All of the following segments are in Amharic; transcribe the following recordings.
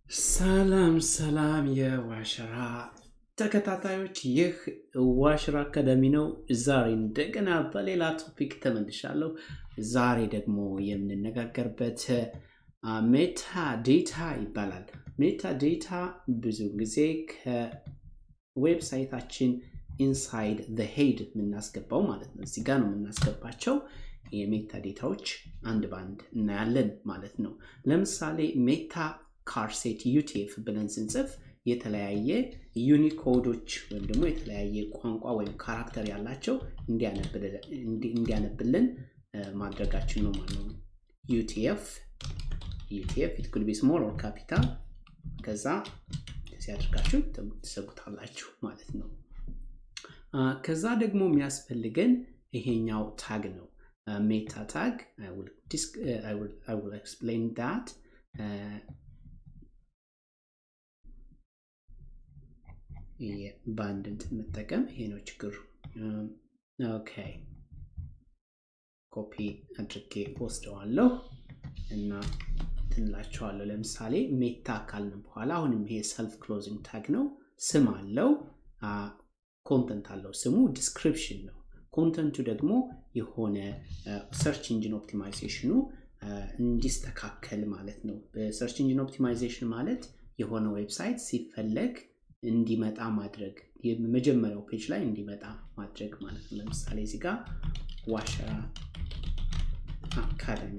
ሰላም ሰላም የዋሽራ ተከታታዮች፣ ይህ ዋሽራ አካዳሚ ነው። ዛሬ እንደገና በሌላ ቶፒክ ተመልሻለሁ። ዛሬ ደግሞ የምንነጋገርበት ሜታ ዴታ ይባላል። ሜታ ዴታ ብዙ ጊዜ ከዌብሳይታችን ኢንሳይድ ዘ ሄድ የምናስገባው ማለት ነው። እዚህ ጋር ነው የምናስገባቸው የሜታ ዴታዎች አንድ በአንድ እናያለን ማለት ነው። ለምሳሌ ሜታ ካርሴት ዩቲኤፍ ብለን ስንጽፍ የተለያየ ዩኒኮዶች ወይም ደግሞ የተለያየ ቋንቋ ወይም ካራክተር ያላቸው እንዲያነብልን ማድረጋችን ነው ማለት ነው። ዩቲኤፍ ዩቲኤፍ ኢት ኩድ ቢ ስሞል ኦር ካፒታል ከዛ ሲያደርጋችሁ ትሰጉታላችሁ ማለት ነው። ከዛ ደግሞ የሚያስፈልገን ይሄኛው ታግ ነው። ሜታ ታግ አይ ዊል ኤክስፕሌን ዳት በአንድ እንትን መጠቀም ይሄ ነው ችግሩ። ኦኬ ኮፒ አድርጌ ወስደዋለሁ እና ትንላቸዋለሁ። ለምሳሌ ሜታ ካልን በኋላ አሁንም ይሄ ሰልፍ ክሎዚንግ ታግ ነው። ስም አለው፣ ኮንተንት አለው። ስሙ ዲስክሪፕሽን ነው። ኮንተንቱ ደግሞ የሆነ ሰርች ኢንጂን ኦፕቲማይዜሽኑ እንዲስተካከል ማለት ነው። በሰርች ኢንጂን ኦፕቲማይዜሽን ማለት የሆነ ዌብሳይት ሲፈለግ እንዲመጣ ማድረግ የመጀመሪያው ፔጅ ላይ እንዲመጣ ማድረግ ማለት ነው። ለምሳሌ እዚህ ጋር ዋሸራ አካዳሚ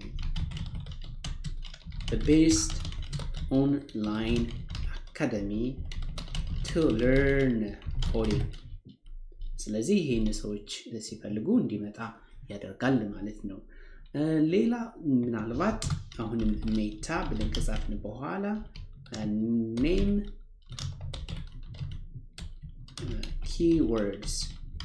ቤስት ኦንላይን አካዳሚ ቱ ለርን ኮዲንግ። ስለዚህ ይህን ሰዎች ሲፈልጉ እንዲመጣ ያደርጋል ማለት ነው። ሌላ ምናልባት አሁንም ሜታ ብለን ከጻፍን በኋላ ኔም ኪወርድስ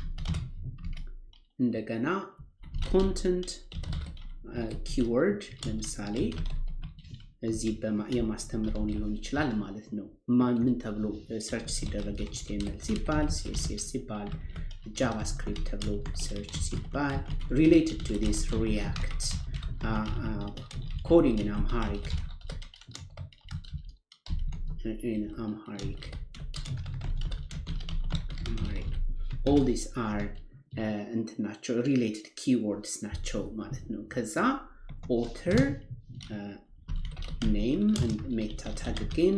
እንደገና ኮንተንት ኪወርድ ለምሳሌ እዚህ የማስተምረውን ሊሆን ይችላል ማለት ነው። ምን ተብሎ ሰርች ሲደረግ ኤችቲኤምኤል ሲባል ሲኤስኤስ ሲባል ጃቫስክሪፕት ተብሎ ሰርች ሲባል ሪሌትድ ቱ ዲስ ሪያክት ኮዲንግ ኢን አምሃሪክ ኢን አምሃሪክ ኦል ዲስ አር እንትን ናቸው ሪሌትድ ኪወርድስ ናቸው ማለት ነው። ከዛ ኦተር ኔም ሜታ ታግ አጌን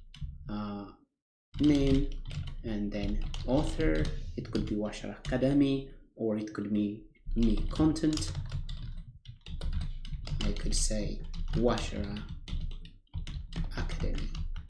ኔም and then author it could be washer academy or it could be me content i could say washer academy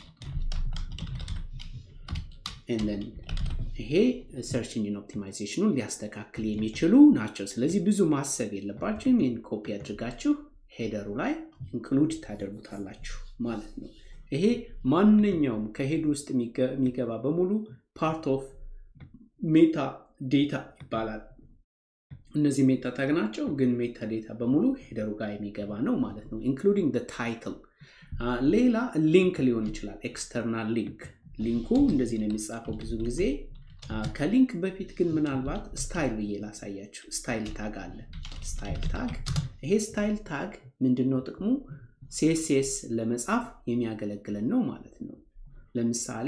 and then ይሄ ሰርች ኢንጂን ኦፕቲማይዜሽኑን ሊያስተካክል የሚችሉ ናቸው። ስለዚህ ብዙ ማሰብ የለባችሁም። ይህን ኮፒ አድርጋችሁ ሄደሩ ላይ ኢንክሉድ ታደርጉታላችሁ ማለት ነው። ይሄ ማንኛውም ከሄድ ውስጥ የሚገባ በሙሉ ፓርት ኦፍ ሜታ ዴታ ይባላል። እነዚህ ሜታ ታግ ናቸው፣ ግን ሜታ ዴታ በሙሉ ሄደሩ ጋር የሚገባ ነው ማለት ነው። ኢንክሉዲንግ ታይትል። ሌላ ሊንክ ሊሆን ይችላል፣ ኤክስተርናል ሊንክ። ሊንኩ እንደዚህ ነው የሚጻፈው ብዙ ጊዜ ከሊንክ በፊት ግን ምናልባት ስታይል ብዬ ላሳያችሁ። ስታይል ታግ አለ። ስታይል ታግ ይሄ ስታይል ታግ ምንድን ነው ጥቅሙ? ሲኤስኤስ ለመጻፍ የሚያገለግለን ነው ማለት ነው። ለምሳሌ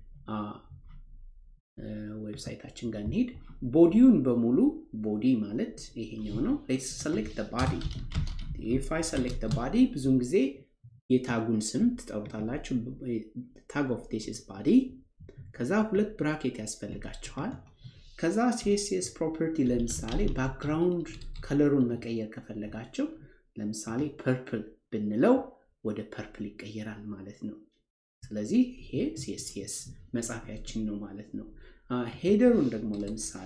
ዌብሳይታችን ጋር እንሄድ። ቦዲውን በሙሉ ቦዲ ማለት ይሄኛው ነው። ሰሌክት ባዲ ኢፍ አይ ሰሌክት ባዲ ብዙውን ጊዜ የታጉን ስም ትጠሩታላችሁ። ታግ ኦፍ ዲስ ኢዝ ባዲ ከዛ ሁለት ብራኬት ያስፈልጋቸዋል። ከዛ ሲኤስኤስ ፕሮፐርቲ ለምሳሌ ባክግራውንድ ከለሩን መቀየር ከፈለጋቸው ለምሳሌ ፐርፕል ብንለው ወደ ፐርፕል ይቀየራል ማለት ነው። ስለዚህ ይሄ ሲኤስኤስ መጻፊያችን ነው ማለት ነው። ሄደሩን ደግሞ ለምሳሌ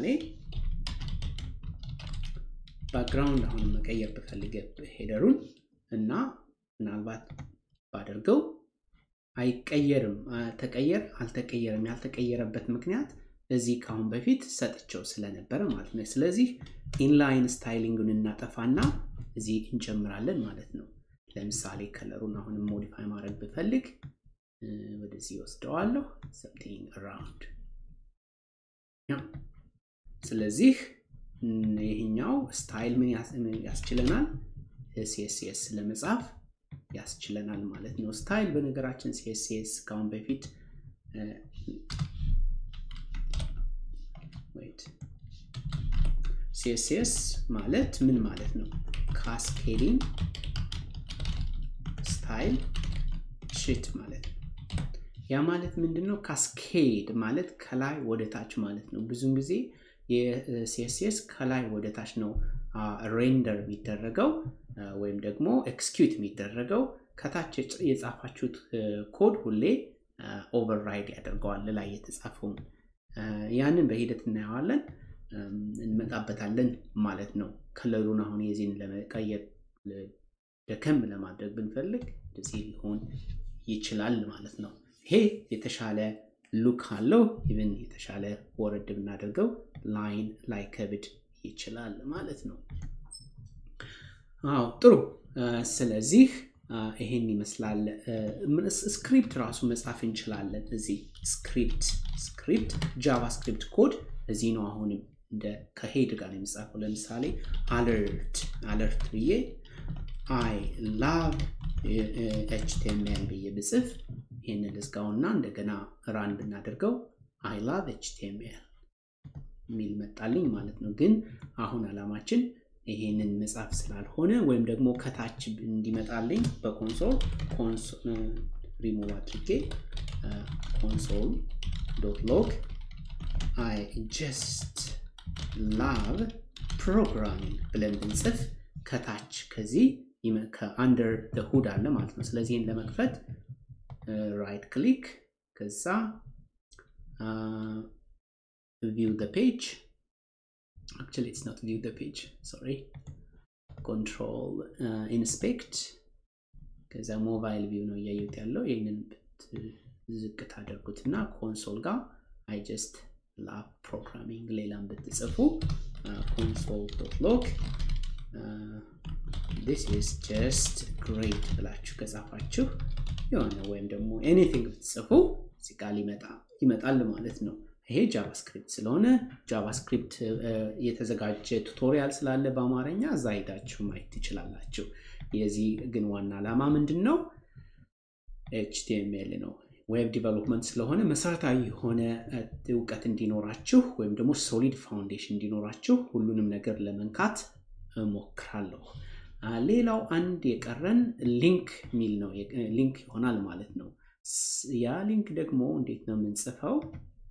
ባክግራውንድ አሁን መቀየር ብፈልግ ሄደሩን እና ምናልባት ባደርገው አይቀየርም። ተቀየር አልተቀየረም። ያልተቀየረበት ምክንያት እዚህ ከአሁን በፊት ሰጥቸው ስለነበረ ማለት ነው። ስለዚህ ኢንላይን ስታይሊንግን እናጠፋና እዚህ እንጨምራለን ማለት ነው። ለምሳሌ ከለሩን አሁንም ሞዲፋይ ማድረግ ብፈልግ ወደዚህ ወስደዋለሁ። ሰምቲንግ አራውንድ ስለዚህ ይህኛው ስታይል ምን ያስችለናል? ሲኤስኤስ ለመጻፍ ያስችለናል ማለት ነው። ስታይል በነገራችን ሲኤስኤስ ከአሁን በፊት ሲኤስኤስ ማለት ምን ማለት ነው? ካስኬዲንግ ስታይል ሽት ማለት ነው። ያ ማለት ምንድን ነው? ካስኬድ ማለት ከላይ ወደ ታች ማለት ነው። ብዙውን ጊዜ የሲኤስኤስ ከላይ ወደ ታች ነው ሬንደር የሚደረገው ወይም ደግሞ ኤክስኪዩት የሚደረገው ከታች የጻፋችሁት ኮድ ሁሌ ኦቨርራይድ ያደርገዋል ላይ የተጻፈውን። ያንን በሂደት እናየዋለን፣ እንመጣበታለን ማለት ነው። ከለሩን አሁን የዚህን ለመቀየር ደከም ለማድረግ ብንፈልግ እንደዚህ ሊሆን ይችላል ማለት ነው። ይሄ የተሻለ ሉክ አለው። ኢቨን የተሻለ ወረድ ብናደርገው ላይን ላይ ከብድ ይችላል ማለት ነው። አዎ ጥሩ። ስለዚህ ይሄን ይመስላል። ስክሪፕት ራሱ መጻፍ እንችላለን። እዚህ ስክሪፕት ስክሪፕት ጃቫስክሪፕት ኮድ እዚህ ነው። አሁንም እንደ ከሄድ ጋር ነው የሚጻፈው። ለምሳሌ አለርት አለርት ብዬ አይ ላቭ ኤችቲኤምኤል ብዬ ብጽፍ ይህንን ልዝጋውና እንደገና ራን ብናደርገው አይ ላቭ ኤችቲኤምኤል የሚል መጣልኝ ማለት ነው። ግን አሁን አላማችን ይሄንን መጻፍ ስላልሆነ ወይም ደግሞ ከታች እንዲመጣልኝ በኮንሶል ሪሙቭ አድርጌ ኮንሶል ዶት ሎግ አይ ጀስት ላቭ ፕሮግራሚንግ ብለን ብንጽፍ ከታች ከዚህ ከአንደር ሁድ አለ ማለት ነው። ስለዚህ ይህን ለመክፈት ራይት ክሊክ ከዛ ቪው ደ ፔጅ actually it's not view the page sorry control uh, inspect ከዛ ሞባይል ቪው ነው እያዩት ያለው ይህንን ዝቅ ታደርጉትና ኮንሶል ጋር አይ ጀስት ላቭ ፕሮግራሚንግ ሌላም ብትጽፉ ኮንሶል ዶት ሎግ ዲስ ኢዝ ጀስት ግሬት ብላችሁ ከጻፋችሁ የሆነ ወይም ደግሞ ኤኒቲንግ ብትጽፉ እዚህ ቃል ይመጣል ማለት ነው። ይሄ ጃቫስክሪፕት ስለሆነ ጃቫስክሪፕት የተዘጋጀ ቱቶሪያል ስላለ በአማርኛ እዛ ሄዳችሁ ማየት ትችላላችሁ። የዚህ ግን ዋና ዓላማ ምንድን ነው? ኤችቲኤምኤል ነው። ዌብ ዲቨሎፕመንት ስለሆነ መሰረታዊ የሆነ እውቀት እንዲኖራችሁ ወይም ደግሞ ሶሊድ ፋውንዴሽን እንዲኖራችሁ ሁሉንም ነገር ለመንካት እሞክራለሁ። ሌላው አንድ የቀረን ሊንክ የሚል ነው። ሊንክ ይሆናል ማለት ነው። ያ ሊንክ ደግሞ እንዴት ነው የምንጽፈው?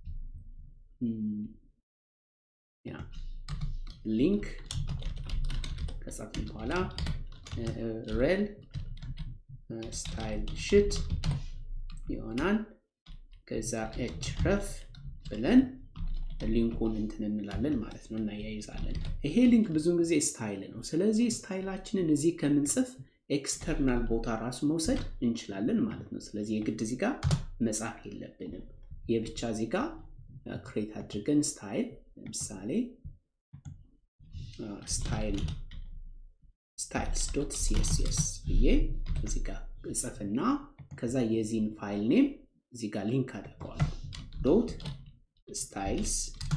ያ ሊንክ ከጻፍን በኋላ ሬል ስታይል ሽት ይሆናል። ከዛ ኤች ረፍ ብለን ሊንኩን እንትን እንላለን ማለት ነው፣ እናያይዛለን። ይሄ ሊንክ ብዙውን ጊዜ ስታይል ነው። ስለዚህ ስታይላችንን እዚህ ከምንጽፍ ኤክስተርናል ቦታ ራሱ መውሰድ እንችላለን ማለት ነው። ስለዚህ የግድ እዚህ ጋር መጻፍ የለብንም። የብቻ እዚህ ጋር ክሬት አድርገን ስታይል ለምሳሌ ስታይል ስታይልስ ዶት ሲኤስኤስ ብዬ እዚህ ጋር እጽፍና ከዛ የዚህን ፋይል ኔም እዚህ ጋር ሊንክ አድርገዋለሁ ዶት ስታይልስ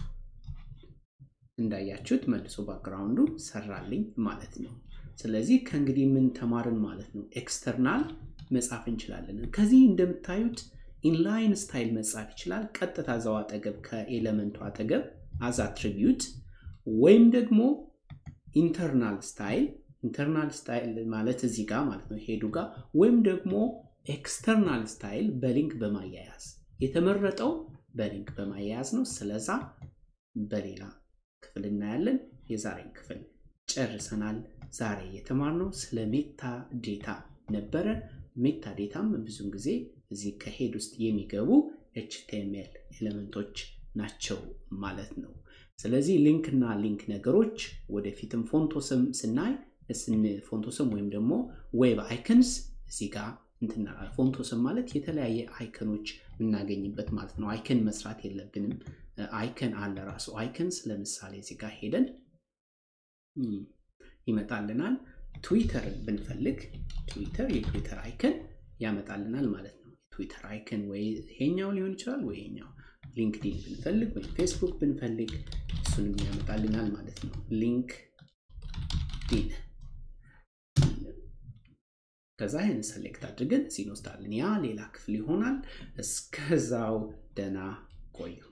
እንዳያችሁት መልሶ ባክግራውንዱ ሰራልኝ ማለት ነው። ስለዚህ ከእንግዲህ ምን ተማርን ማለት ነው? ኤክስተርናል መጻፍ እንችላለን። ከዚህ እንደምታዩት ኢንላይን ስታይል መጻፍ ይችላል። ቀጥታ እዛው አጠገብ ከኤለመንቱ አጠገብ አዝ አትሪቢዩት ወይም ደግሞ ኢንተርናል ስታይል ኢንተርናል ስታይል ማለት እዚህ ጋር ማለት ነው ሄዱ ጋር ወይም ደግሞ ኤክስተርናል ስታይል በሊንክ በማያያዝ የተመረጠው በሊንክ በማያያዝ ነው። ስለዛ በሌላ ክፍል እናያለን። የዛሬን ክፍል ጨርሰናል። ዛሬ የተማርነው ስለ ሜታ ዴታ ነበረ። ሜታ ዴታም ብዙውን ጊዜ እዚህ ከሄድ ውስጥ የሚገቡ ኤችቲኤምኤል ኤሌመንቶች ናቸው ማለት ነው። ስለዚህ ሊንክ እና ሊንክ ነገሮች ወደፊትም ፎንቶስም ስናይ ፎንቶስም ወይም ደግሞ ዌብ አይከንስ እዚህ ጋር እንትናል። ፎንቶስም ማለት የተለያየ አይከኖች የምናገኝበት ማለት ነው። አይከን መስራት የለብንም። አይከን አለ ራሱ አይከንስ። ለምሳሌ እዚህ ጋር ሄደን ይመጣልናል። ትዊተር ብንፈልግ ትዊተር የትዊተር አይከን ያመጣልናል ማለት ነው። ትዊተር አይከን ወይ ይሄኛው ሊሆን ይችላል ወይ ይሄኛው። ሊንክዲን ብንፈልግ ወይም ፌስቡክ ብንፈልግ እሱንም ያመጣልናል ማለት ነው። ሊንክዲን ከዛ ይህን ሰሌክት አድርገን እዚህ እንወስዳለን። ያ ሌላ ክፍል ይሆናል። እስከዛው ደህና ቆዩ።